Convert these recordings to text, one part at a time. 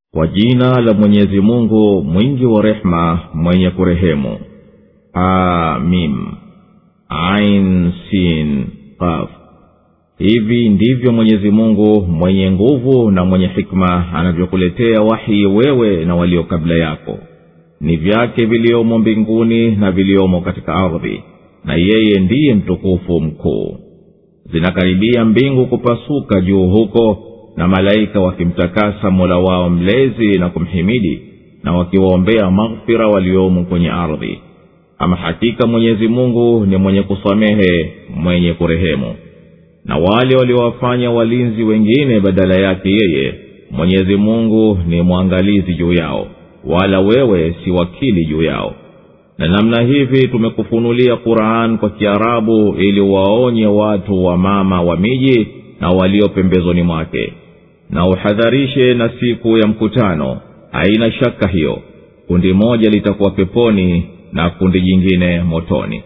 kwa jina la mwenyezi mungu mwingi wa rehema mwenye kurehemu amim ain sin qaf hivi ndivyo mwenyezi mungu mwenye nguvu na mwenye hikma anavyokuletea wahi wewe na walio kabla yako ni vyake viliomo mbinguni na viliomo katika ardhi na yeye ndiye mtukufu mkuu zinakaribia mbingu kupasuka juu huko na malaika wakimtakasa mola wao mlezi na kumhimidi na wakiwaombea maghfira waliomo kwenye ardhi ama hakika mwenyezi mungu ni mwenye kusamehe mwenye kurehemu na wale waliowafanya walinzi wengine badala yake yeye mwenyezi mungu ni mwangalizi juu yao wala wewe si wakili juu yao na namna hivi tumekufunulia quran kwa kiarabu ili waonye watu wa mama wa miji na walio pembezoni mwake na uhadharishe na siku ya mkutano haina shaka hiyo kundi moja litakuwa peponi na kundi jingine motoni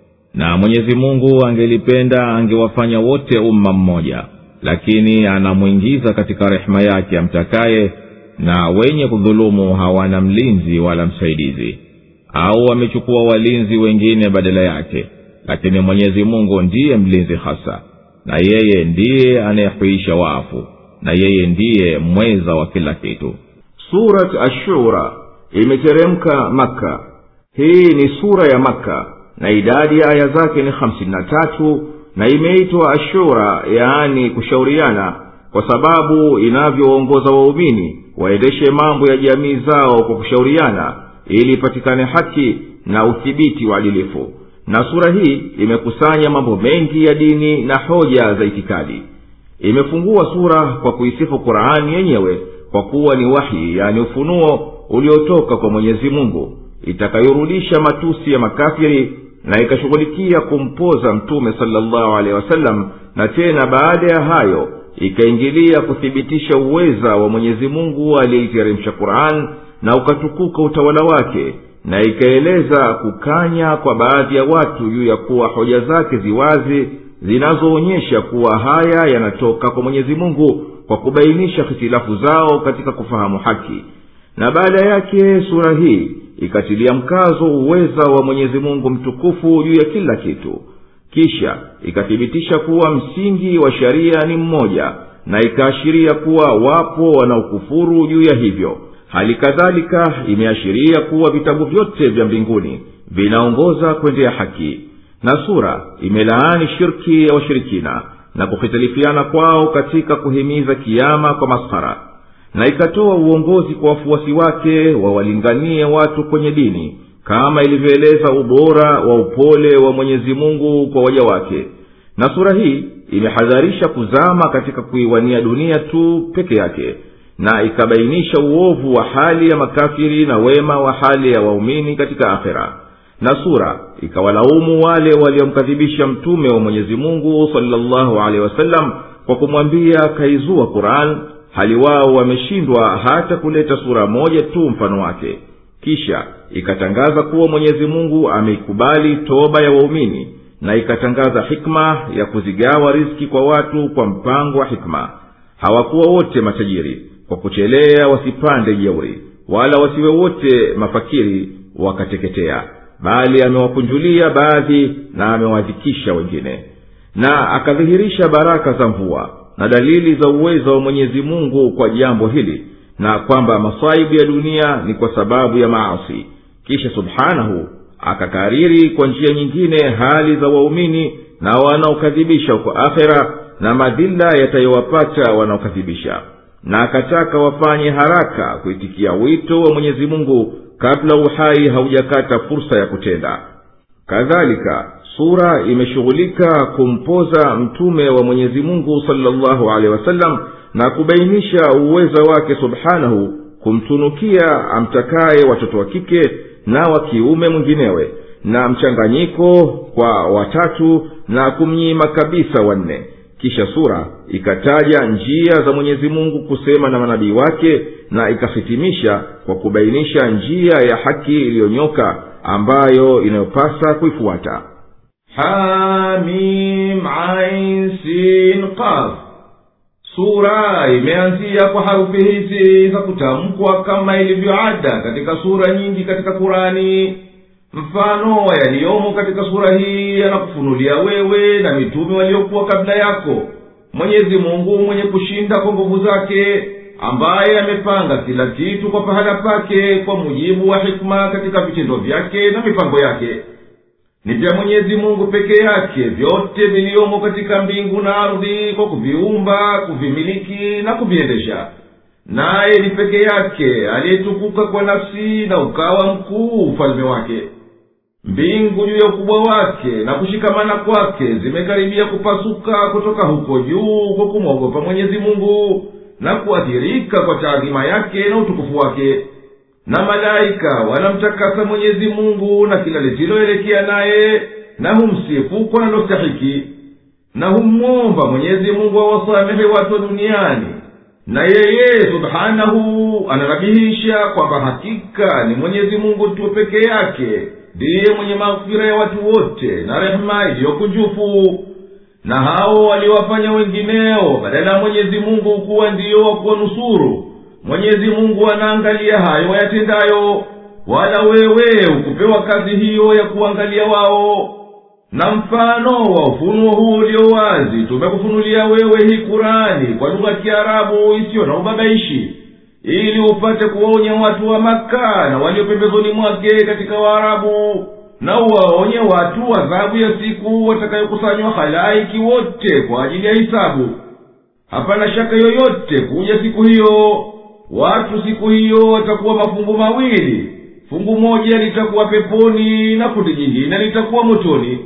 na mwenyezi mungu angelipenda angewafanya wote umma mmoja lakini anamwingiza katika rehema yake amtakaye na wenye kudhulumu hawana mlinzi wala msaidizi au wamechukua walinzi wengine badala yake lakini mwenyezi mungu ndiye mlinzi hasa na yeye ndiye anayehuisha wafu na yeye ndiye mweza wa kila kitu surat ashura imeteremka makka hii ni sura ya makka na idadi ya aya zake ni hamsini na tatu na imeitwa ashura yaani kushauriana kwa sababu inavyoongoza waumini waendeshe mambo ya jamii zao kwa kushauriana ili ipatikane haki na uthibiti wa adilifu na sura hii imekusanya mambo mengi ya dini na hoja za itikadi imefungua sura kwa kuisifu qurani yenyewe kwa kuwa ni wahi yani ufunuo uliotoka kwa mwenyezi mungu itakayorudisha matusi ya makafiri na ikashughulikia kumpoza mtume salllahu alehi wasallam na tena baada ya hayo ikaingilia kuthibitisha uweza wa mwenyezi mungu aliyeiteremsha quran na ukatukuka utawala wake na ikaeleza kukanya kwa baadhi ya watu juu ya kuwa hoja zake ziwazi zinazoonyesha kuwa haya yanatoka kwa mwenyezi mungu kwa kubainisha hitilafu zao katika kufahamu haki na baada yake sura hii ikatilia mkazo uweza wa mwenyezi mungu mtukufu juu ya kila kitu kisha ikathibitisha kuwa msingi wa sharia ni mmoja na ikaashiria kuwa wapo wanaokufuru juu ya hivyo hali kadhalika imeashiria kuwa vitabu vyote vya mbinguni vinaongoza kwendea haki na sura imelaani shirki ya washirikina na kuhitilifiana kwao katika kuhimiza kiama kwa maskhara na ikatoa uongozi kwa wafuasi wake wawalinganie watu kwenye dini kama ilivyoeleza ubora wa upole wa mwenyezi mungu kwa waja wake na sura hii imehadharisha kuzama katika kuiwania dunia tu peke yake na ikabainisha uovu wa hali ya makafiri na wema wa hali ya waumini katika akhera na sura ikawalaumu wale waliomkadhibisha mtume wa mwenyezi mungu salllahu alehi wasallam kwa kumwambia kaizua quran hali wao wameshindwa hata kuleta sura moja tu mfano wake kisha ikatangaza kuwa mwenyezi mungu ameikubali toba ya waumini na ikatangaza hikma ya kuzigawa riski kwa watu kwa mpango wa hikma hawakuwa wote matajiri kwa kuchelea wasipande jeuri wala wasiwe wote mafakiri wakateketea bali amewakunjulia baadhi na amewadhikisha wengine na akadhihirisha baraka za mvua na dalili za uwezo wa mwenyezi mungu kwa jambo hili na kwamba masaibu ya dunia ni kwa sababu ya maasi kisha subhanahu akakariri kwa njia nyingine hali za waumini na wanaokadhibisha huko akhera na madhila yatayowapata wanaokadhibisha na akataka wafanye haraka kuitikia wito wa mwenyezi mungu kabla uhai haujakata fursa ya kutenda kadhalika sura imeshughulika kumpoza mtume wa mwenyezi mungu salllahu alehi wasallam na kubainisha uweza wake subhanahu kumtunukia amtakaye watoto wa kike na wa kiume mwinginewe na mchanganyiko kwa watatu na kumnyima kabisa wanne kisha sura ikataja njia za mwenyezi mungu kusema na manabii wake na ikahitimisha kwa kubainisha njia ya haki iliyonyoka ambayo inayopasa kuifuata hamim ain sin qaf sura imeanzia kwa harufi hizi za kutamkwa kama ilivyo ada katika sura nyingi katika kurani mfano yaliyomo katika sura hii yanakufunulia wewe na mitume waliokuwa kabla yako mwenyezi mungu mwenye kushinda kwa nguvu zake ambaye amepanga kila kitu kwa pahala pake kwa mujibu wa hikma katika vitendo vyake na mipango yake ni vya mwenyezi mungu peke yake vyote viliyomo katika mbingu na ardhi kwa kuviumba kuvimiliki na kuviendesha naye ni peke yake aliyetukuka kwa nafsi na ukawa mkuu ufalme wake mbingu juu ya ukubwa wake na kushikamana kwake zimekaribia kupasuka kutoka huko juu kwa kumwogopa mwenyezi mungu na kuathirika kwa taadhima yake na utukufu wake na malaika wanamtakasa mwenyezi mungu na kila lisiloelekea naye na humsifu kwa nalostahiki na hummwomba mwenyezi mungu awasamehe watu wa duniani na yeye subhanahu ananabihisha kwamba hakika ni mwenyezi mungu tu peke yake ndiye mwenye maghfira ya watu wote na rehema iliyokunjufu na hao waliowafanya wengineo badala ya mwenyezi mungu kuwa ndiyo wa kuwanusuru mwenyezi mungu anaangalia hayo wayatendayo wala wewe ukupewa kazi hiyo ya kuangalia wao na mfano wa ufunuo huu ulio wazi tumekufunulia wewe hii kurani kwa lugha ya kiarabu isiyo na ubabaishi ili upate kuwaonya watu wa maka na walio pembezoni mwake katika waarabu na uwaonye watu adhabu ya siku watakayokusanywa halaiki wote kwa ajili ya hisabu hapana shaka yoyote kuja siku hiyo watu siku hiyo watakuwa mafungu mawili fungu moja litakuwa peponi na kundi jingine litakuwa motoni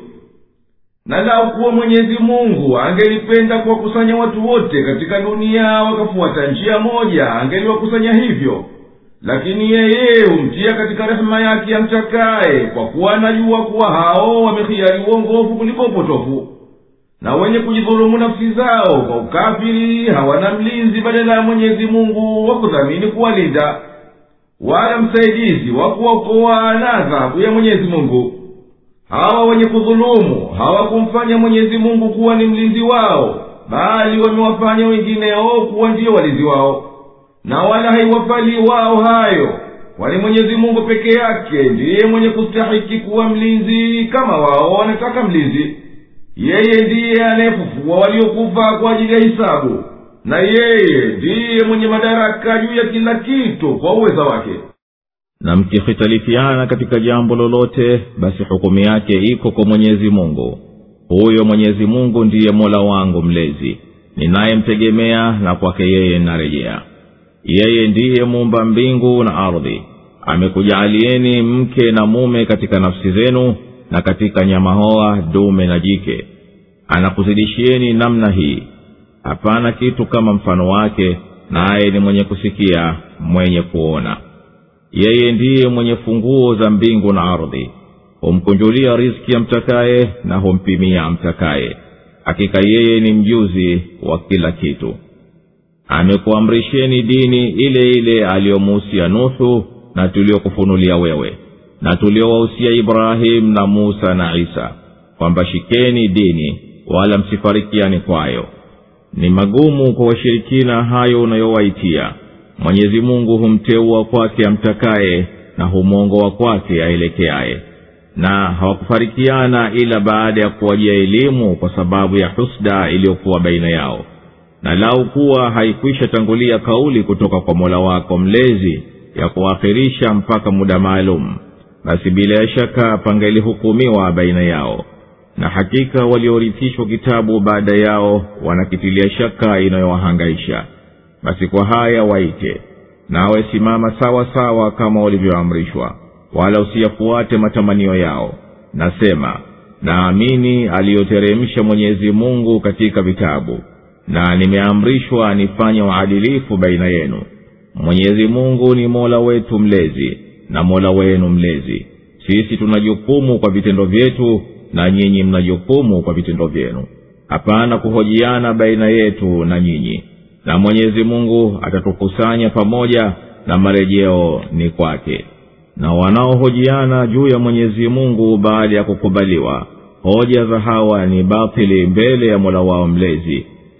na lau kuwa mwenyezi mungu angelipenda kuwakusanya watu wote katika dunia wakafuata njia moja angeliwakusanya hivyo lakini yeye humtia katika rehema yake amtakaye kwa kuwa anajua kuwa hao wamehiari uongofu kuliko upotofu na wenye kujidhulumu nafsi zao kwa ukafiri hawana mlinzi badala ya mwenyezi mungu wa kudhamini kuwalinda wala msaidizi wa kuwaokoa na adhabu ya mwenyezi mungu hawa wenye kudhulumu hawakumfanya mwenyezi mungu kuwa ni mlinzi wao bali wamewafanya wengineo kuwa ndiyo walinzi wao na wala haiwafali wao hayo kwani mwenyezi mungu peke yake ndiye mwenye kustahiki kuwa mlinzi kama wao wanataka mlinzi yeye ndiye anayefufua waliokufa kwa ajili ya hisabu na yeye ndiye mwenye madaraka juu ya kila kitu kwa uweza wake na mkihitalifiana katika jambo lolote basi hukumu yake iko kwa mwenyezi mungu huyo mwenyezi mungu ndiye mola wangu mlezi ninayemtegemea na kwake yeye narejea yeye ndiye muumba mbingu na ardhi amekujaalieni mke na mume katika nafsi zenu na katika nyamahoa dume na jike anakuzidishieni namna hii hapana kitu kama mfano wake naye ni mwenye kusikia mwenye kuona yeye ndiye mwenye funguo za mbingu na ardhi humkunjulia riski amtakaye na humpimia amtakaye hakika yeye ni mjuzi wa kila kitu amekuamrisheni dini ile ile aliyomuhusia nuhu na tuliokufunulia wewe na tuliowahusia ibrahimu na musa na isa kwamba shikeni dini wala msifarikiani kwayo ni magumu kwa washirikina hayo unayowaitia mwenyezi mungu humteua kwake amtakaye na humwongoa kwake aelekeaye na hawakufarikiana ila baada ya kuwajia elimu kwa sababu ya husda iliyokuwa baina yao na lau kuwa haikwisha tangulia kauli kutoka kwa mola wako mlezi ya kuakhirisha mpaka muda maalum basi bila ya shaka pangelihukumiwa baina yao na hakika waliorithishwa kitabu baada yao wanakitilia shaka inayowahangaisha basi kwa haya waite nawe simama sawa sawa kama walivyoamrishwa wala usiyafuate matamanio yao nasema naamini aliyoteremsha mwenyezi mungu katika vitabu na nimeamrishwa nifanye uadilifu baina yenu mwenyezi mungu ni mola wetu mlezi na mola wenu mlezi sisi tuna jukumu kwa vitendo vyetu na nyinyi mna jukumu kwa vitendo vyenu hapana kuhojiana baina yetu na nyinyi na mwenyezi mungu atatukusanya pamoja na marejeo ni kwake na wanaohojiana juu ya mwenyezi mungu baada ya kukubaliwa hoja za hawa ni batili mbele ya mola wao mlezi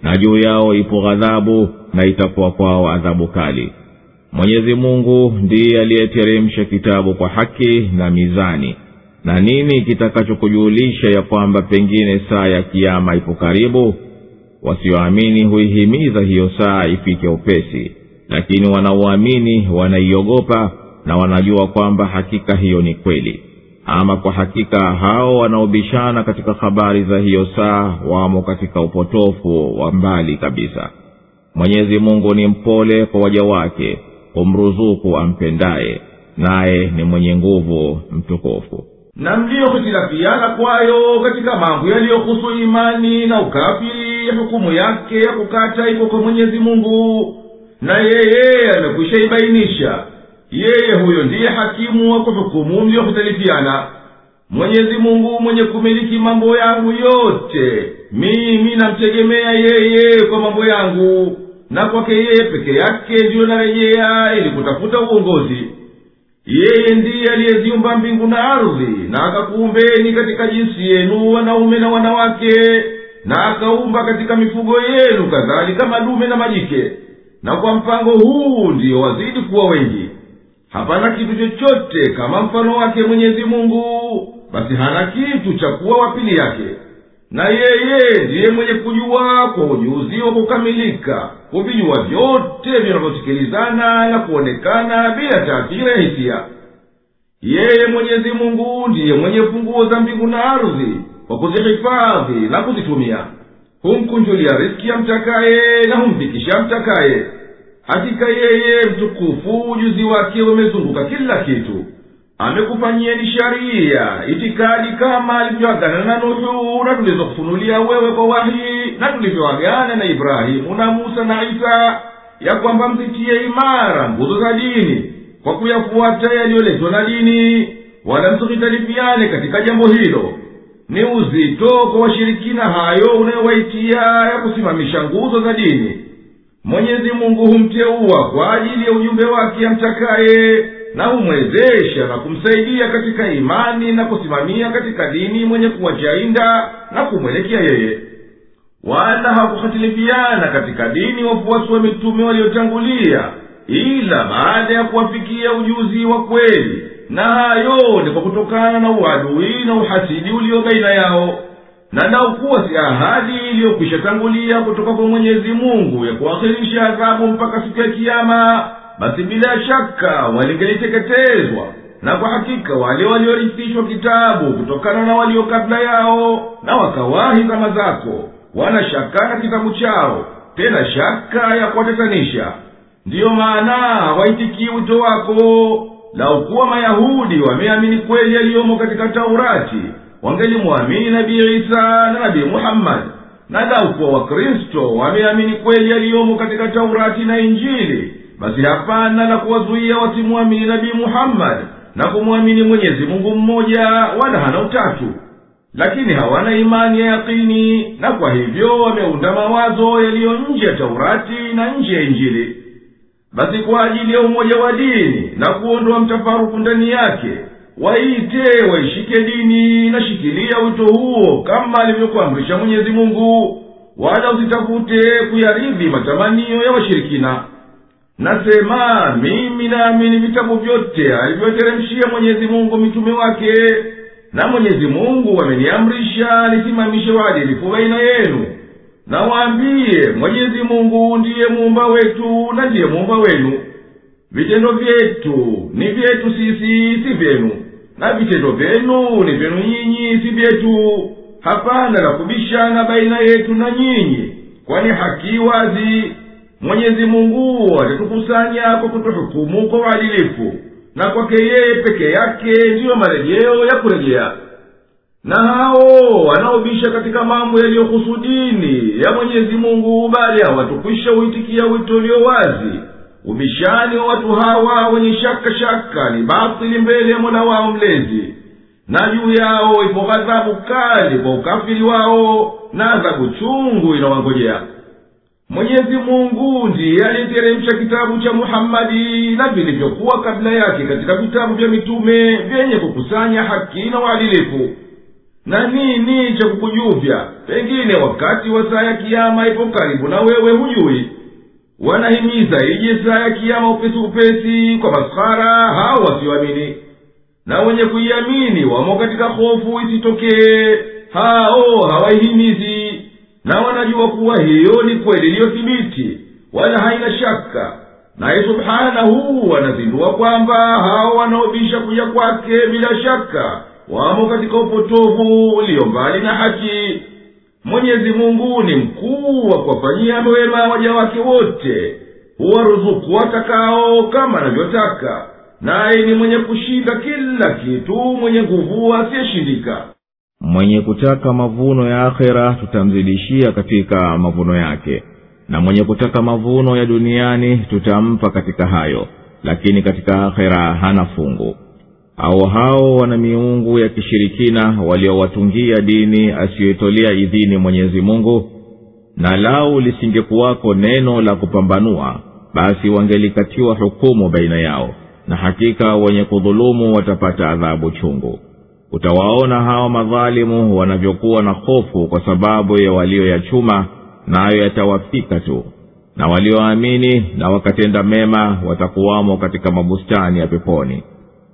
na juu yao ipo ghadhabu na itakuwa kwao adhabu kali mwenyezi mungu ndiye aliyeteremsha kitabu kwa haki na mizani na nini kitakachokujulisha ya kwamba pengine saa ya kiama ipo karibu wasioamini huihimiza hiyo saa ifike upesi lakini wanaoamini wanaiogopa na wanajua kwamba hakika hiyo ni kweli ama kwa hakika hao wanaobishana katika habari za hiyo saa wamo katika upotofu wa mbali kabisa mwenyezi mungu ni mpole kwa waja wake humruzuku ampendaye naye ni mwenye nguvu mtukufu na mliyohitilafiana kwayo katika mambo yaliyohusu imani na ukafiri hukumu yake ya kukata iko kwa mwenyezi mungu na yeye amekwisha ibainisha yeye huyo ndiye hakimu wa kuhukumu mliyohitalifiana mwenyezi mungu mwenye kumiliki mambo yangu yote mimi namtegemea yeye kwa mambo yangu na kwake yeye peke yake ndiyo narejea ili kutafuta uongozi yeye ndiye aliyeziumba mbingu na ardhi na akakuumbeni katika jinsi yenu wanaume na wanawake na akaumba katika mifugo yenu kadhalika madume na majike na kwa mpango huu ndiyo wazidi kuwa wengi hapana kitu chochote kama mfano wake mwenyezi mungu basi hana kitu cha kuwa wapili yake na yeye ndiye mwenye kujua kwa ujuzi wa kukamilika kuvijua vyote vinavyosikilizana na kuonekana bila taathira ya hisia yeye mwenyezi mungu ndiye mwenye funguo za mbingu na ardhi kwa kuzihifadhi na kuzitumia humkunjulia riski amtakaye na humfikisha amtakaye hakika yeye mtukufu ujuzi wake umezunguka kila kitu amekufanyieni sharia itikadi kama alivyoagana na nuhu na tulizokufunulia wewe kwa wahi na tulivyoagana na ibrahimu na musa na isa ya kwamba mzitie imara nguzo za dini kwa kuyafuata yaliyoletwa na dini wala msikitalifiane katika jambo hilo ni uzito kwa washirikina hayo unayowaitia ya kusimamisha nguzo za dini mwenyezi mungu humteua kwa ajili ya ujumbe wake amtakaye na humwezesha na kumsaidia katika imani na kusimamia katika dini mwenye kuwacha inda na kumwelekea yeye wala hakuhatilifiana katika dini wafuasi wa mitume waliotangulia ila baada ya kuwafikia ujuzi wa kweli na hayo ni kwa kutokana na uadui na uhasidi ulio baina yao na naukuwa si ahadi iliyokwisha tangulia kutoka kwa mwenyezi mungu ya kuakhirisha adhabu mpaka siku ya kiama basi bila shaka walingeliteketezwa na kwa hakika wale waliorithishwa kitabu kutokana na walio kabla yao na wakawahi zama zako wana shaka na kitabu chao tena shaka ya kuwatatanisha ndiyo maana hawaitikii wito wako laukuwa mayahudi wameamini kweli yaliyomo katika taurati wangelimwamini nabii isa na nabii muhammadi na laukuwa wakristo wameamini kweli yaliyomo katika taurati na injili basi hapana la kuwazuia wasimwamini nabii muhammadi na kumwamini mwenyezi mungu mmoja wala hana utatu lakini hawana imani ya yakini na kwa hivyo wameunda mawazo yaliyo nje ya taurati na nje ya injili basi kwa ajili ya umoja wa dini na kuondoa mtafaruku ndani yake waite waishike dini na shikilia wito huo kama alivyokuamrisha mwenyezi mungu wala usitafute kuyaridhi matamanio ya washirikina nasema mimi naamini vitabu vyote alivyoteremshia mwenyezi mungu mitume wake na mwenyezi mungu ameniamrisha nisimamishe uadilifu baina yenu na waambiye mwenyezi mungu ndiye muumba wetu na ndiye muumba wenu vitendo vyetu ni vyetu sisi si vyenu na vitendo vyenu ni vyenu nyinyi si vyetu hapana la kubishana baina yetu na nyinyi kwani haki wazi mwenyezi mungu atatukusanya kwa kutuhukumu kwa uadilifu na kwake yeye peke yake ndiyo marejeo ya kurejea na hao wanaobisha katika mambo yaliyohusu dini ya mwenyezi mungu bali hawatukwisha uitikia wito ulio wazi ubishani wa watu hawa wenye shaka shaka ni batili mbele ya mola wao mlezi na juu yao ipo ghadhabu kali kwa ukafiri wao na adhabu chungu inawangojea mwenyezi mungu ndiye aliyeteremsha kitabu cha muhammadi na vilivyokuwa kabla yake katika vitabu vya mitume vyenye kukusanya haki na uadilifu na nini cha kukujuvya pengine wakati wa saa ya kiama ipo karibu na wewe hujui wanahimiza ije saa ya kiama upesi upesi kwa maskhara hao wasioamini na wenye kuiamini wamo katika hofu isitokee hao hawaihimizi na wanajua kuwa hiyo ni kweli iliyothibiti wala haina shaka naye subhanahu anazindua kwamba hao wanaobisha kuja kwake bila shaka wamo katika upotovu ulio mbali na haki mwenyezi mungu ni mkuu wa kuwafanyia wema waja wake wote huwaruzuku watakao kama anavyotaka naye ni mwenye kushinda kila kitu mwenye nguvu asiyeshindika mwenye kutaka mavuno ya akhera tutamzidishia katika mavuno yake na mwenye kutaka mavuno ya duniani tutampa katika hayo lakini katika akhera hana fungu au hao wana miungu ya kishirikina waliowatungia dini asiyoitolea idhini mwenyezi mungu na lau lisingekuwako neno la kupambanua basi wangelikatiwa hukumu baina yao na hakika wenye kudhulumu watapata adhabu chungu utawaona hawa madhalimu wanavyokuwa na hofu kwa sababu ya walioyachuma nayo na yatawafika tu na walioamini na wakatenda mema watakuwamo katika mabustani ya peponi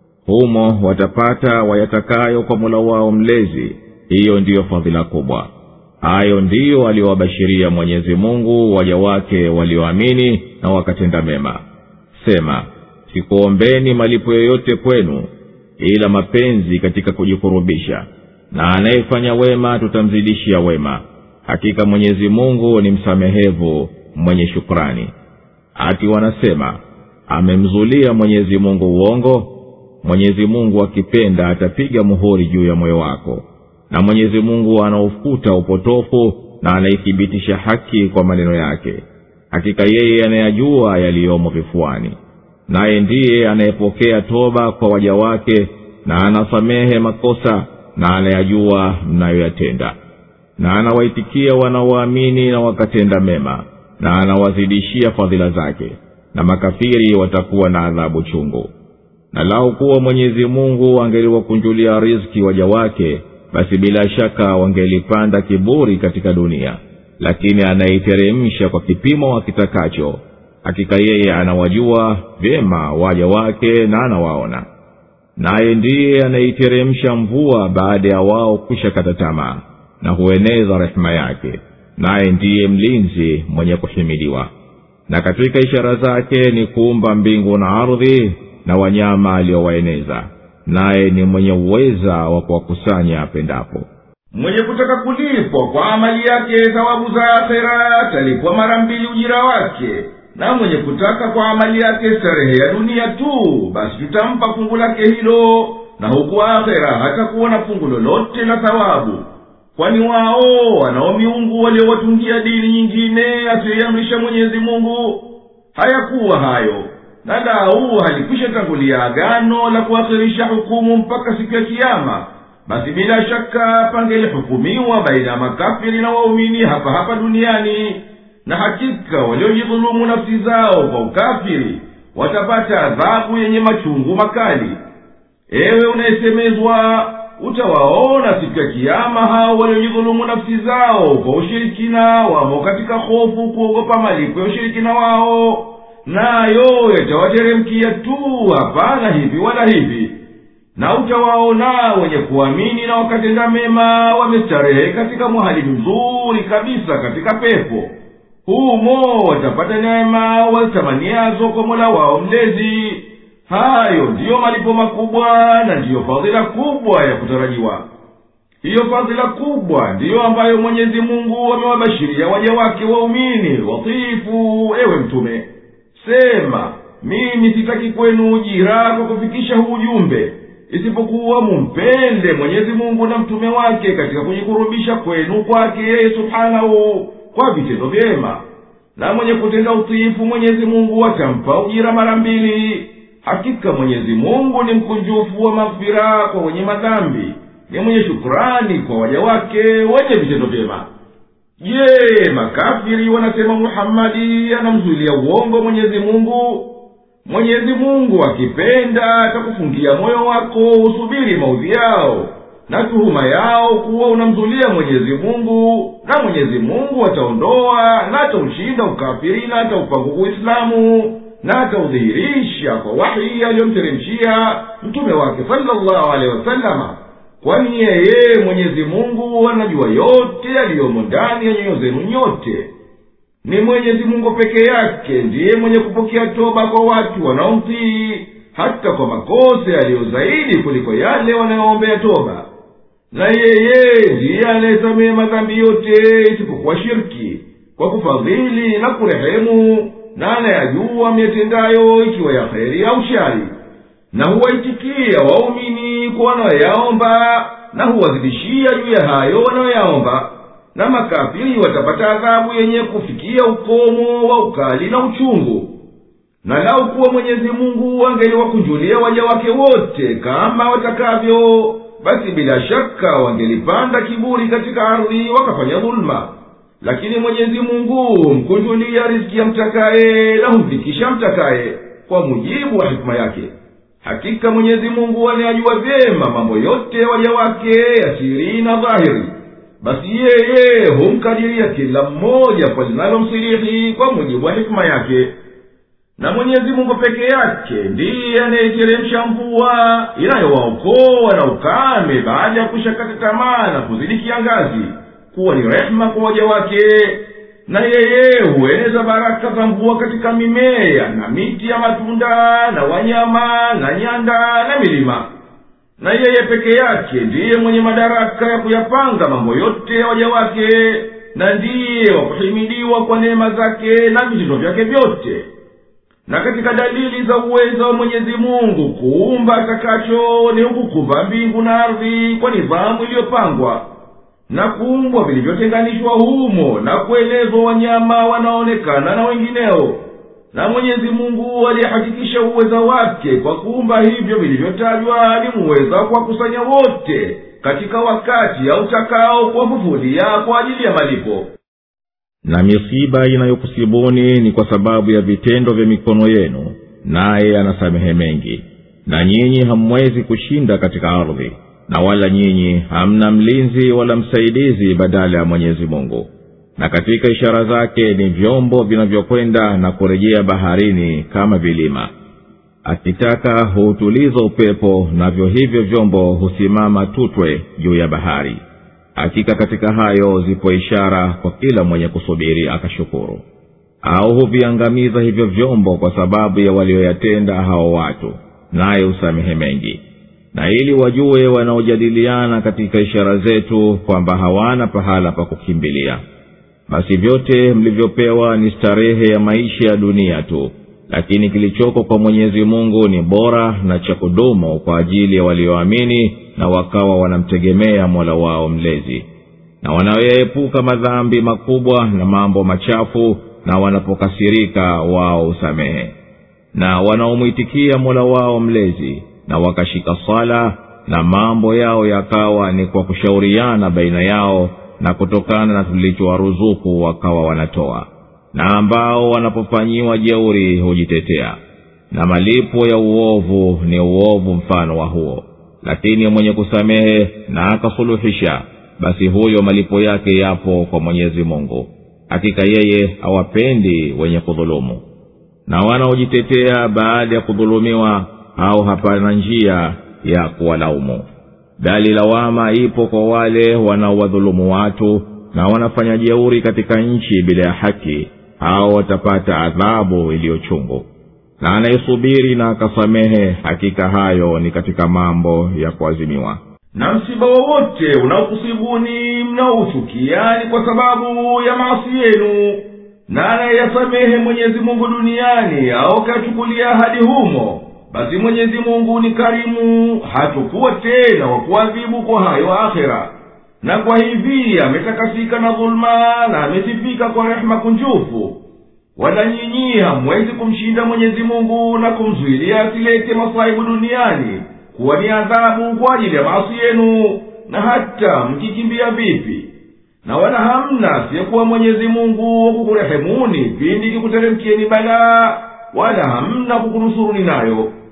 humo watapata wayatakayo kwa mula wao mlezi hiyo ndiyo fadhila kubwa hayo ndiyo aliyowabashiria mwenyezi mungu waja wake walioamini na wakatenda mema sema sikuombeni malipo yoyote kwenu ila mapenzi katika kujikurubisha na anayefanya wema tutamzidishia wema hakika mwenyezi mungu ni msamehevu mwenye shukrani ati wanasema amemzulia mwenyezi mungu uongo mwenyezi mungu akipenda atapiga muhuri juu ya moyo wako na mwenyezi mungu anaufuta upotofu na anaithibitisha haki kwa maneno yake hakika yeye anayajua yaliyomo vifuani naye ndiye anayepokea toba kwa waja wake na anasamehe makosa na anayajua mnayoyatenda na anawaitikia wanaoamini na wakatenda mema na anawazidishia fadhila zake na makafiri watakuwa na adhabu chungu na lau kuwa mwenyezi mungu angeliwakunjulia riski waja wake basi bila shaka wangelipanda kiburi katika dunia lakini anaiteremsha kwa kipimo akitakacho hakika yeye anawajua vyema waja wake na anawaona naye ndiye anaiteremsha mvua baada ya wao kwisha kata tamaa na hueneza rehema yake naye ndiye mlinzi mwenye kuhimidiwa na katika ishara zake ni kuumba mbingu na ardhi na wanyama aliyowaeneza naye ni mwenye uweza wa kuwakusanya apendapo mwenye kutaka kulipwa kwa amali yake thawabu za akhera atalipwa mara mbili ujira wake na mwenye kutaka kwa amali yake starehe ya dunia tu basi tutampa fungu lake hilo na huku akhera hatakuwa na fungu lolote la thawabu kwani wao wanao miungu waliowatungia dini nyingine asiyoiamrisha mwenyezi mungu hayakuwa hayo na lau halikwisha tangulia agano la kuakhirisha hukumu mpaka siku ya kiama basi bila shaka pangelihukumiwa baina ya makafiri na waumini hapa hapa duniani na hakika waliojidhulumu nafsi zao kwa ukafiri watapata adhabu yenye machungu makali ewe unayesemezwa utawaona siku ya kiama hao waliojidhulumu nafsi zao kwa ushirikina wamo katika hofu kuogopa malipo ya ushirikina wao nayo yatawateremkia tu hapana hivi wala hivi na utawaona wenye kuamini na wakatenda mema wamestarehe katika mwahali mzuri kabisa katika pepo humo watapata neema wazitamaniazo kwa mola wao mlezi hayo ndiyo malipo makubwa na ndiyo fadhila kubwa ya kutarajiwa hiyo fadhila kubwa ndiyo ambayo mwenyezi mungu amewabashiria waja wake waumini watifu ewe mtume sema mimi sitaki kwenu ujira kwa kufikisha huu ujumbe isipokuwa mumpende mwenyezi mungu na mtume wake katika kujikurubisha kwenu kwake yeye subhanahu kwa vitendo vyema na mwenye kutenda utiifu mwenyezi mungu atampa ujira mara mbili hakika mwenyezi mungu ni mkunjufu wa maghfira kwa wenye madhambi ni mwenye shukurani kwa waja wake wenye vitendo vyema je makafiri wanasema muhammadi anamzuilia uongo mwenyezi mungu mwenyezi mungu akipenda atakufungia moyo wako usubiri maudhi yao na tuhuma yao kuwa unamzulia mwenyezi mungu na mwenyezi mungu ataondoa na ataushinda ukafiri na ataupanguku uislamu na ataudhihirisha kwa wahi aliyomteremshia mtume wake salllahu alehi wasalama kwani yeye mwenyezi mungu anajua yote yaliyomo ndani ya nyoyo zenu nyote ni mwenyezi mungu peke yake ndiye mwenye kupokea toba kwa watu wanaomtii hata kwa makosa yaliyo zaidi kuliko yale wanayoombea toba na yeye ndiye anayesamehe madhambi yote isipokuwa shirki kwa kufadhili na kurehemu na anayajua myatendayo ikiwa ya kheri au shari na huwaitikia waumini kwa wanayoyaomba na huwazidishia juu ya hayo wanayoyaomba na makafiri watapata adhabu yenye kufikia ukomo wa ukali na uchungu na lau kuwa mwenyezi mungu angeliwakunjulia waja wake wote kama watakavyo basi bila shaka wangelipanda kiburi katika ardhi wakafanya dhuluma lakini mwenyezi mungu humkunjulia riziki ya mtakaye na humfikisha mtakaye kwa mujibu wa hikima yake hakika mwenyezi mungu anayajua vyema mambo yote waja wake ya siri na dhahiri basi yeye humkadiria kila mmoja kwa linalomsirihi kwa mujibu wa hikima yake na mwenyezi mungu peke yake ndiye anayeteremsha mvua inayowaokoa na ukame baada ya kushakata tamaa na kuzidi kiangazi kuwa ni rehema kwa waja wake na yeye hueneza baraka za mvua katika mimea na miti ya matunda na wanyama na nyanda na milima na yeye peke yake ndiye mwenye madaraka ya kuyapanga mambo yote ya waja wake na ndiye wa kuhimidiwa kwa neema zake na vitendo vyake vyote na katika dalili za uwezo wa mwenyezi mungu kuumba atakacho ni hukukumba mbingu na ardhi kwa nidhamu iliyopangwa na kuumbwa vilivyotenganishwa humo na kuelezwa wanyama wanaonekana na wengineo na mwenyezi mungu aliyehakikisha uweza wake kwa kuumba hivyo vilivyotajwa alimuweza kuwakusanya wote katika wakati autakao kuwafufulia kwa ajili ya malipo na misiba inayokusibuni ni kwa sababu ya vitendo vya mikono yenu naye anasamehe mengi na nyinyi hamwezi kushinda katika ardhi na wala nyinyi hamna mlinzi wala msaidizi badala ya mwenyezi mungu na katika ishara zake ni vyombo vinavyokwenda na kurejea baharini kama vilima akitaka huutuliza upepo navyo hivyo vyombo husimama tutwe juu ya bahari hakika katika hayo zipo ishara kwa kila mwenye kusubiri akashukuru au huviangamiza hivyo vyombo kwa sababu ya walioyatenda hao watu naye husamehe mengi na ili wajue wanaojadiliana katika ishara zetu kwamba hawana pahala pa kukimbilia basi vyote mlivyopewa ni starehe ya maisha ya dunia tu lakini kilichoko kwa mwenyezi mungu ni bora na cha kudumu kwa ajili ya walioamini na wakawa wanamtegemea mola wao mlezi na wanaoyaepuka madhambi makubwa na mambo machafu na wanapokasirika wao husamehe na wanaomwitikia mola wao mlezi na wakashika swala na mambo yao yakawa ni kwa kushauriana baina yao na kutokana na tulichowaruzuku wakawa wanatoa na ambao wanapofanyiwa jeuri hujitetea na malipo ya uovu ni uovu mfano wa huo lakini mwenye kusamehe na akasuluhisha basi huyo malipo yake yapo kwa mwenyezi mungu hakika yeye hawapendi wenye kudhulumu na wanaojitetea baada ya kudhulumiwa au hapana njia ya kuwalaumu bali lawama ipo kwa wale wanaowadhulumu watu na wanafanya jeuri katika nchi bila ya haki hao watapata adhabu iliyochungu na anayesubiri na akasamehe hakika hayo ni katika mambo ya kuazimiwa na msiba wowote unaokusibuni mnaouchukia ni kwa sababu ya maasi yenu na anayeyasamehe mwenyezi mungu duniani au kachukulia hadi humo basi mwenyezi mungu ni karimu hatukuwa tena wa kuadhibu kwa hayo akhera na kwa hivi ametakasika na dhuluma na amesifika kwa rehema kunjufu wala nyinyi hamwezi kumshinda mwenyezi mungu na kumzuilia asilete masaibu duniani kuwa ni adhabu kwa ajili ya maasi yenu na hata mkikimbia vipi na wala hamna asiyekuwa mwenyezi mungu wa kukurehemuni pindi kikuteremkieni balaa wala hamna kukunusuruni nayo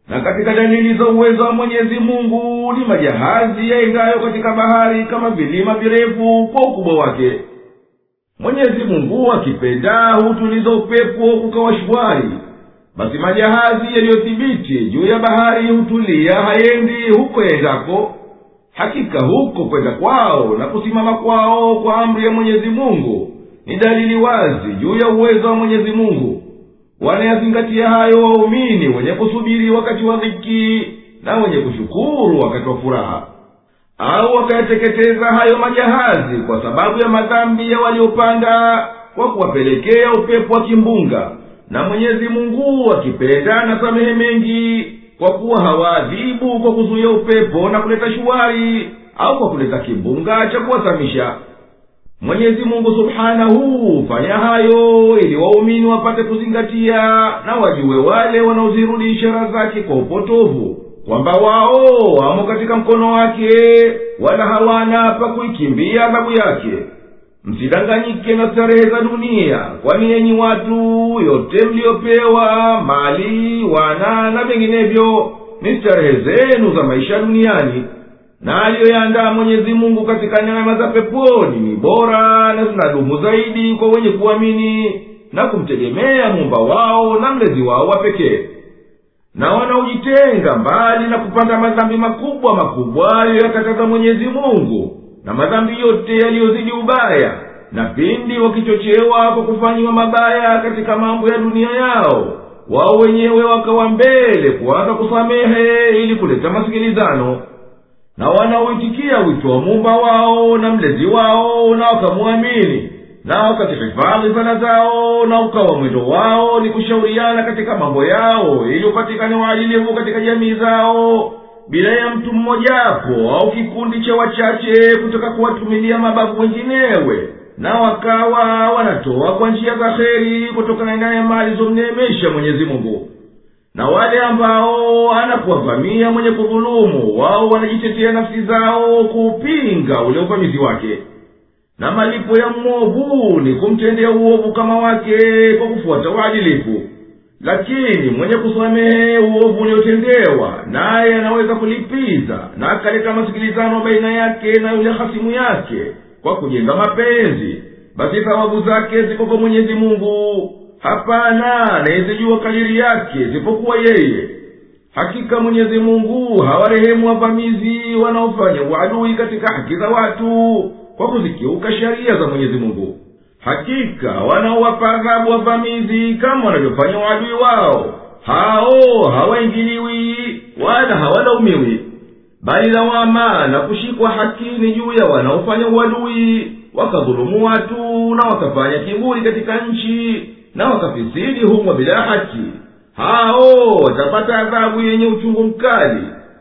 na katika dalili za uwezo wa mwenyezi mungu ni majahazi yaendayo katika bahari kama vilima virefu kwa ukubwa wake mwenyezi mungu akipenda hutuliza upepo kukawa shwari basi majahazi yaliyothibiti juu ya bahari hutulia hayendi huko yaendako hakika huko kwenda kwao na kusimama kwao kwa amri ya mwenyezi mungu ni dalili wazi juu ya uwezo wa mwenyezi mungu wanayazingatia hayo waumini wenye kusubiri wakati wa dhiki na wenye kushukuru wakati wa furaha au wakayateketeza hayo majahazi kwa sababu ya madhambi ya waliopanda kwa kuwapelekea upepo wa kimbunga na mwenyezi mungu akipenda na samehe mengi kwa kuwa hawaadhibu kwa kuzuia upepo na kuleta shuwari au kwa kuleta kimbunga cha kuwazamisha mwenyezi mungu subhanahu hufanya hayo ili waumini wapate kuzingatia na wajue wale wanaozirudi ishara zake kwa upotovu kwamba wao wamo katika mkono wake wala hawana pa kuikimbia adhabu yake msidanganyike na starehe za dunia kwani yenyi watu yote mliyopewa mali wana na vinginevyo ni starehe zenu za maisha duniani na aliyoyaandaa mwenyezi mungu katika neema za peponi ni bora na zinadumu zaidi kwa wenye kuamini na kumtegemea muumba wao na mlezi wao wa pekee na wanaojitenga mbali na kupanda madhambi makubwa makubwa aliyoyakataza mwenyezi mungu na madhambi yote yaliyozidi ubaya na pindi wakichochewa kwa kufanyiwa mabaya katika mambo ya dunia yao wao wenyewe wakawa mbele kuanza kusamehe ili kuleta masikilizano na wanaoitikia wito wa muumba wao na mlezi wao na wakamwamini na wakazihifadhi sala zao na ukawa mwendo wao ni kushauriana katika mambo yao ili upatikane uadilifu katika jamii zao bila ya mtu mmojapo au kikundi cha wachache kutaka kuwatumilia mababu wenginewe na wakawa wanatoa kwa njia za heri kutokana na neema alizomneemesha mwenyezi mungu na wale ambao anakuwavamia mwenye kudhulumu wao wanajitetea nafsi zao kuupinga ule uvamizi wake na malipo ya mwovu ni kumtendea uovu kama wake kwa kufuata uadilifu lakini mwenye kusamehe uovu uliotendewa naye anaweza kulipiza na akaleta masikilizano baina yake na yule hasimu yake kwa kujenga mapenzi basi thawabu zake ziko kwa mwenyezi mungu hapana anayezijua kadiri yake zipokuwa yeye hakika mwenyezi mungu hawarehemu wavamizi wanaofanya uadui katika haki za watu kwa kuzikiuka sheria za mwenyezi mungu hakika wanaowapa adhabu wavamizi kama wanavyofanya uadui wao hao hawaingiliwi wala hawalaumiwi bali lawama na kushikwa haki ni juu ya wanaofanya uadui wakadhulumu watu na wakafanya kiburi katika nchi na wakafisidi humo bila haki hao watapata adhabu yenye uchungu mkali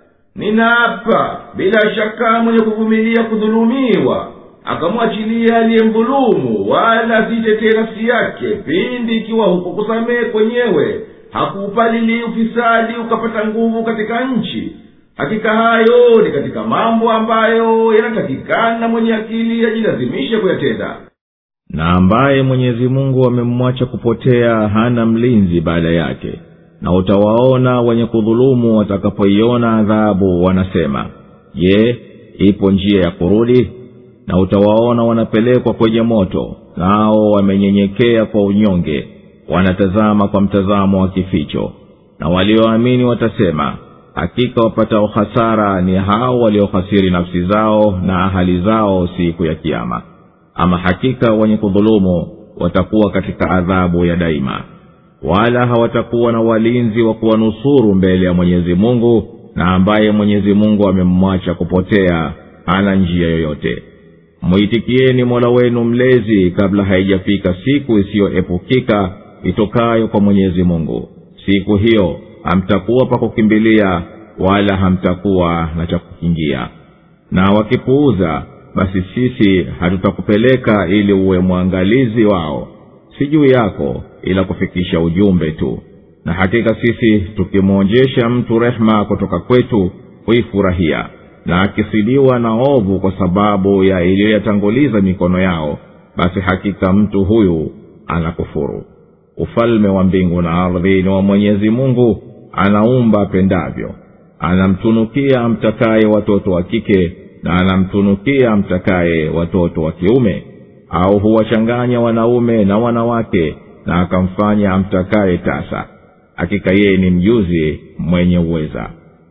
ninaapa bila shaka mwenye kuvumilia kudhulumiwa akamwachilia aliyemdhulumu wala asitetee nafsi yake pindi ikiwa huko kusamehe kwenyewe hakuupalili ufisadi ukapata nguvu katika nchi hakika hayo ni katika mambo ambayo yanatakikana mwenye akili ajilazimishe kuyatenda na ambaye mwenyezi mungu amemwacha kupotea hana mlinzi baada yake na utawaona wenye kudhulumu watakapoiona adhabu wanasema je ipo njia ya kurudi na utawaona wanapelekwa kwenye moto nao wamenyenyekea kwa unyonge wanatazama kwa mtazamo wa kificho na walioamini watasema hakika wapatao hasara ni hao waliohasiri nafsi zao na ahali zao siku ya kiama ama hakika wenye kudhulumu watakuwa katika adhabu ya daima wala hawatakuwa na walinzi wa kuwanusuru mbele ya mwenyezi mungu na ambaye mwenyezi mungu amemmwacha kupotea hana njia yoyote mwitikieni mola wenu mlezi kabla haijafika siku isiyoepukika itokayo kwa mwenyezi mungu siku hiyo hamtakuwa pa kukimbilia wala hamtakuwa na cha kukingia na wakipuuza basi sisi hatutakupeleka ili uwe mwangalizi wao si juu yako ila kufikisha ujumbe tu na hakika sisi tukimwonjesha mtu rehema kutoka kwetu huifurahia na akisidiwa na ovu kwa sababu ya iliyoyatanguliza mikono yao basi hakika mtu huyu anakufuru ufalme wa mbingu na ardhi ni wa mwenyezi mungu anaumba apendavyo anamtunukia amtakaye watoto wa kike na anamtunukia amtakaye watoto wa kiume au huwachanganya wanaume na wanawake na akamfanya amtakaye tasa hakika yeye ni mjuzi mwenye uweza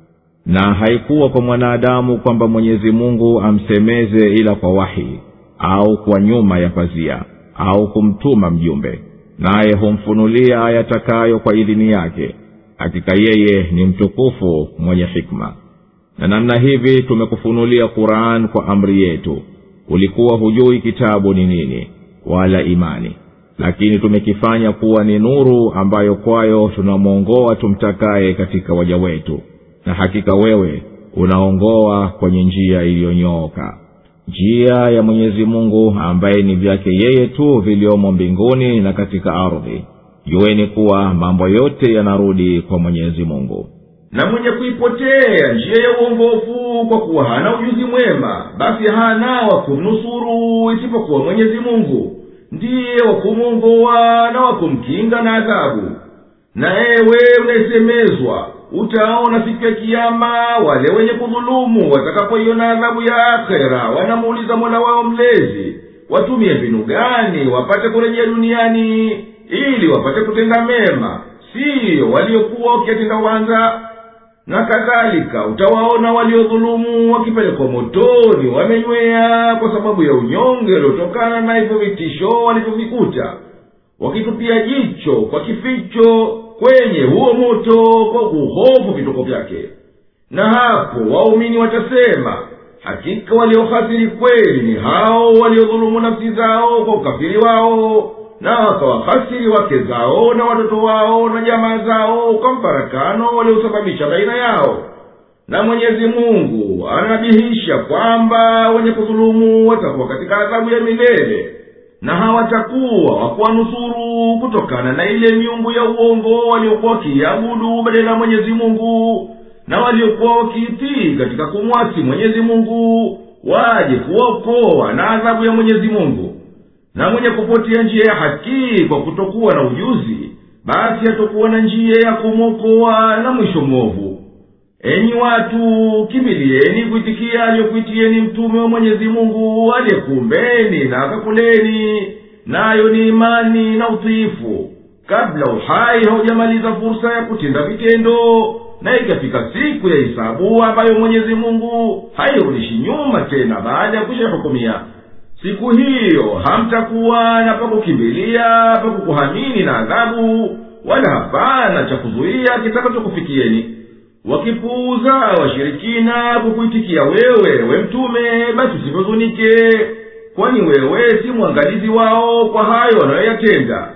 na haikuwa kwa mwanadamu kwamba mwenyezi mungu amsemeze ila kwa wahi au kwa nyuma ya pazia au kumtuma mjumbe naye humfunulia ayatakayo kwa idhini yake hakika yeye ni mtukufu mwenye hikma na namna hivi tumekufunulia quran kwa amri yetu ulikuwa hujui kitabu ni nini wala imani lakini tumekifanya kuwa ni nuru ambayo kwayo tunamwongoa tumtakaye katika waja wetu na hakika wewe unaongoa kwenye njia iliyonyooka njia ya mwenyezi mungu ambaye ni vyake yeye tu viliomo mbinguni na katika ardhi jueni kuwa mambo yote yanarudi kwa mwenyezi mungu na mwenye kuipotea njia ya uongofu kwa kuwa hana ujuzi mwema basi hana wa kumnusuru isipokuwa mwenyezi mungu ndiye wa kumwongoa na wa kumkinga na adhabu na ewe unayesemezwa utaona siku ya kiama wale wenye kudhulumu watakapoiona adhabu ya akhera wanamuuliza mola wao mlezi watumie mbinu gani wapate kurejea duniani ili wapate kutenda mema siyo waliokuwa wakiyatenda wanza na kadhalika utawaona waliodhulumu wakipelekwa motoni wamenywea kwa sababu ya unyonge uliotokana na hivyo vitisho walivyovikuta wakitupia jicho kwa kificho kwenye huo moto kwa kuhofu vituko vyake na hapo waumini watasema hakika waliohasiri kweli ni hao waliodhulumu nafsi zao kwa ukafiri wao na wakawahasiri wake zao na watoto wao na jamaa zao kwa mfarakano waliosababisha baina yao na mwenyezi mungu anabihisha kwamba wenye kudhulumu watakuwa katika adhabu ya milele na hawatakuwa wakuwanusuru kutokana na ile miungu ya uongo waliokuwa wakiiabudu badala ya mwenyezi mungu na waliokuwa wakiitii katika kumwasi mwenyezi mungu waje kuwaokoa na adhabu ya mwenyezi mungu na mwenye kupotea njia ya haki kwa kutokuwa na ujuzi basi hatokuwa na njia ya kumwokoa na mwisho mwovu enyi watu kimbilieni kuitikia aliyokuitieni mtume wa mwenyezi mungu aliyekuumbeni na akakuleni nayo ni imani na utiifu kabla uhai haujamaliza fursa ya kutenda vitendo na ikafika siku ya hisabu ambayo mwenyezi mungu hairudishi nyuma tena baada ya kushahukumia siku hiyo hamtakuwa na pakukimbilia pakukuhamini na adhabu wala hapana cha kuzuia kitakachokufikieni wakipuuza washirikina kukuitikia wewe we mtume basi usivyozunike kwani wewe si mwangalizi wao kwa hayo wanayoyatenda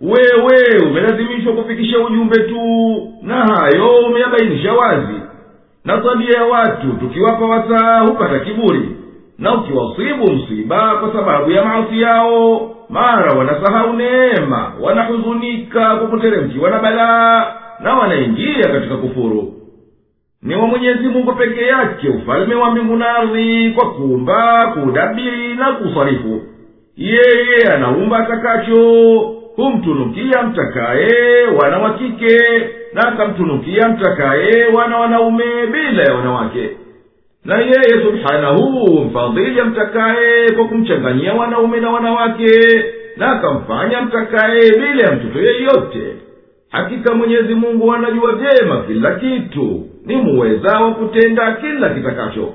wewe umelazimishwa kufikisha ujumbe tu na hayo umeyabainisha wazi na tabia ya watu tukiwapa wasaa hupata kiburi na ukiwasibu msiba kwa sababu ya maasi yao mara wanasahau neema wanahuzunika kwa kuteremkiwa na balaa na wanaingia katika kufuru ni wa mwenyezi mungu peke yake ufalme wa mbingu na ardhi kwa kuumba kuudabiri na kuusarifu yeye anaumba atakacho humtunukia mtakaye wana wa kike na akamtunukia mtakaye wana wanaume bila ya wanawake na yeye subhanahu mfadhili amtakaye kwa kumchanganyia wanaume na wanawake na akamfanya mtakaye bila ya mtoto yeyote hakika mwenyezi mungu anajua vyema kila kitu ni muweza wa kutenda kila kitakacho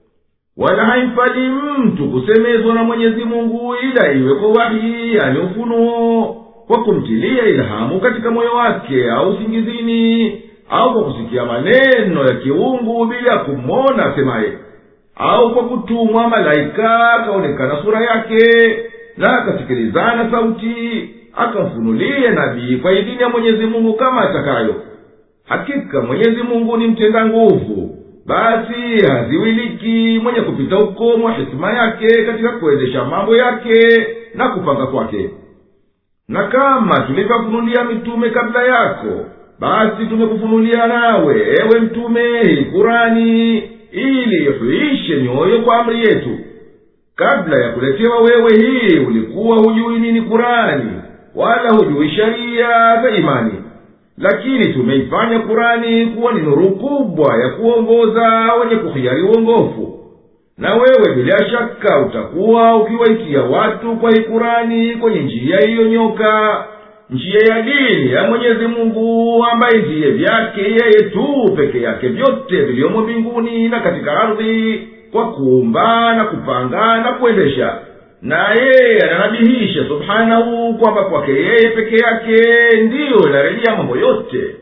wala haimfali mtu kusemezwa na mwenyezi mungu ila iwe kwa wahi yani ufunuo kwa kumtilia ilhamu katika moyo wake au singizini au kwa kusikia maneno ya kiungu bila kumwona asemaye au kwa kutumwa malaika akaonekana sura yake na akasikilizana sauti akamfunulie nabii kwa idhini ya mwenyezi mungu kama atakayo hakika mwenyezi mungu ni mtenda nguvu basi haziwiliki mwenye kupita ukomo wa hikima yake katika kuendesha mambo yake na kupanga kwake na kama tulivyofunulia mitume kabla yako basi tumekufunulia nawe ewe mtume hii kurani ili ihuishe nyoyo kwa amri yetu kabla ya kuletewa wewe hii ulikuwa hujui nini kurani wala hujui sheria za imani lakini tumeifanya kurani kuwa ni nuru kubwa ya kuongoza wenye kuhiari uongofu na wewe bila shaka utakuwa ukiwaitia watu kwa hii kurani kwenye njia iliyonyoka njia ya dini ya mwenyezi mungu ambaye ndiye vyake yeye tu peke yake vyote viliomo mbinguni na katika ardhi kwa kuumba na kupanga na kuendesha na yeye ananabihisha subhanahu kwamba kwake yeye peke yake ndiyo inarejea mambo yote